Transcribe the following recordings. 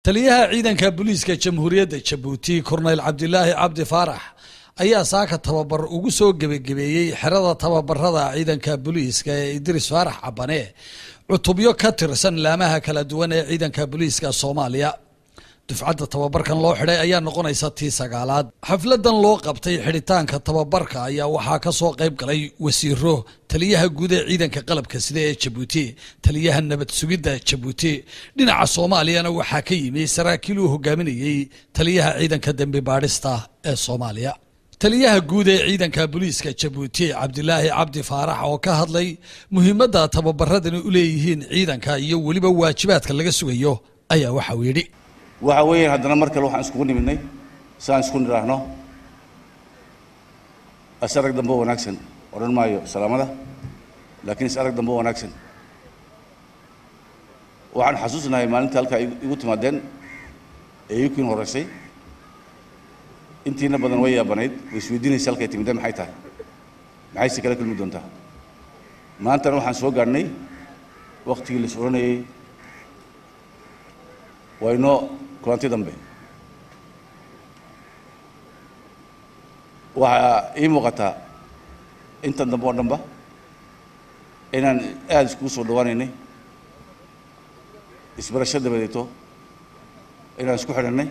taliyaha ciidanka booliiska jamhuuriyadda jabuuti korneyl cabdilaahi cabdi faarax ayaa saaka tababar ugu soo gebagabeeyey xerada tababarada ciidanka booliiska ee idris faarax cabane cutubyo ka tirsan laamaha kala duwan ee ciidanka booliiska soomaaliya dufcadda tababarkan loo xidhay ayaa noqonaysa tii sagaalaad xafladan loo qabtay xidhitaanka tababarka ayaa waxaa ka soo qayb galay wasiiro taliyaha guud ee ciidanka qalabka sida ee jabuuti taliyaha nabad sugidda jabuuti dhinaca soomaaliyana waxaa ka yimi saraakiil uu hogaaminayey taliyaha ciidanka dembi baadhista ee soomaaliya taliyaha guud ee ciidanka booliiska jabuuti cabdilaahi cabdi faarax oo ka hadlay muhiimadda tababaradani u leeyihiin ciidanka iyo weliba waajibaadka laga sugayo ayaa waxa uu yidhi waxa weeyaan haddana mar kale waxaan iskugu nimidnay si aan isku nidhaahno is arag dambe oo wanaagsan odhan maayo salaamada laakiin is arag dambe oo wanaagsan waxaan xasuusnahay maalinta halkaa igu timaadeen ee ikiin horeysay intiina badan way yaabanayd way isweydiinaysa halkay timideen maxay tahay maxayse kala kulmi doontaa maantana waxaan soo gaadhnay waktigii la is odhanayey waa inoo kulanti dambe waxaa ii muuqataa intan dambe oo dhanba inaan aada iskugu soo dhawaanaynay isbarasho dabadeeto inaan isku xidhannay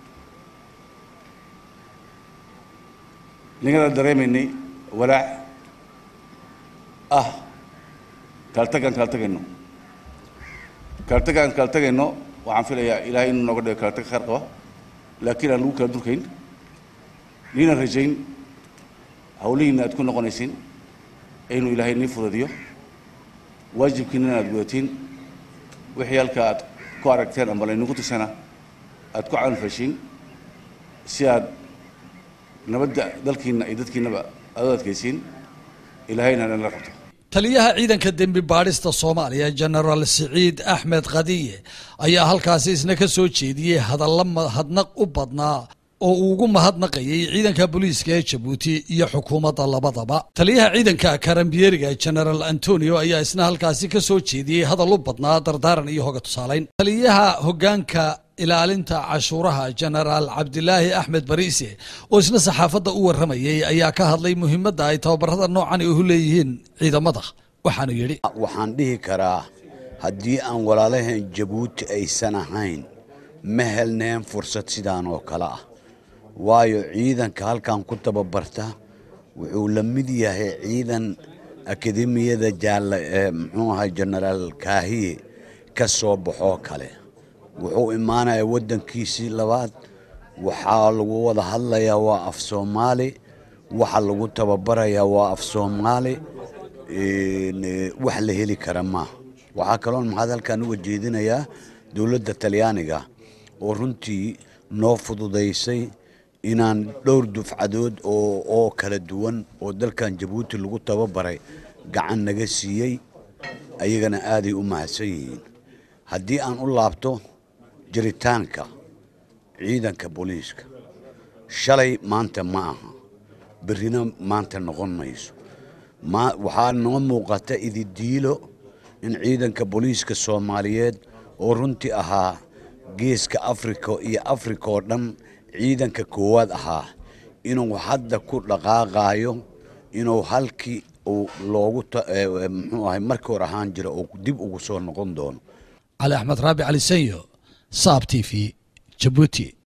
ningada dareemaynay walaac ah kaaltagaan kaaltagayno kaaltagaan kaaltagayno waxaan filayaa ilaahay inuu nooga dhigo kala tag khayr qaba laakiin aan lagu kala durkayn niinan rajayn hawlihiina aad ku noqonaysiin inuu ilaahay nii fudadiyo waajibkiina aad gudatiin wixii halka aad ku aragteen amba laynagu tusana aad ku caanfashiin si aad nabadda dalkiina iyo dadkiinaba aad u adkaysiin ilaahayna nala qabto taliyaha ciidanka dembi baadhista soomaaliya genaraal siciid axmed khadiye ayaa halkaasi isna ka soo jeediyey hadalla mahadnaq u badnaa oo uu ugu mahadnaqayay ciidanka booliiska ee jabuuti iyo xukuumadda labadaba taliyaha ciidanka karambiyeeriga genaraal antonio ayaa isna halkaasi ka soo jeediyey hadal u badnaa dardaaran iyo hoga tusaalayn taliyaha hoggaanka ilaalinta cashuuraha genaraal cabdilaahi axmed bariise oo isna saxaafadda u warramayay ayaa ka hadlay muhiimadda ay tababarada noocan uhu leeyihiin ciidamada waxaanu yidhi waxaan dhihi karaa haddii aan walaalaheen jabuuti aysan ahayn ma helneen fursad sidaan oo kale ah waayo ciidanka halkan ku tababarta wuxuu la mid yahay ciidan akademiyada jaalla ee muxuu ahay genaraal kaahiye ka soo baxoo kale wuxuu imaanayaa waddankiisii labaad waxaa lagu wada hadlayaa waa af soomaali waxa lagu tababarayaa waa af soomaali wax la heli kara maaha waxaa kaloon maxaad halkan uga jeedinayaa dowladda talyaaniga oo runtii noo fududaysay inaan dhowr dufcadood oo kala duwan oo dalkan jabuuti lagu tababaray gacan naga siiyey ayagana aaday u mahadsan yihiin haddii aan u laabto jiritaanka ciidanka booliiska shalay maanta ma aha berrina maanta noqon mayso waxaa noo muuqata ididiilo in ciidanka booliiska soomaaliyeed oo runtii ahaa geeska afrika iyo afrika oo dhan ciidanka koowaad ahaa inuu hadda ku dhaqaaqaayo inuu halkii uu loogu muxuu ahay markii hor ahaan jira oo dib ugu soo noqon doono cali axmed raabi cali sanyo saab t v jabuuti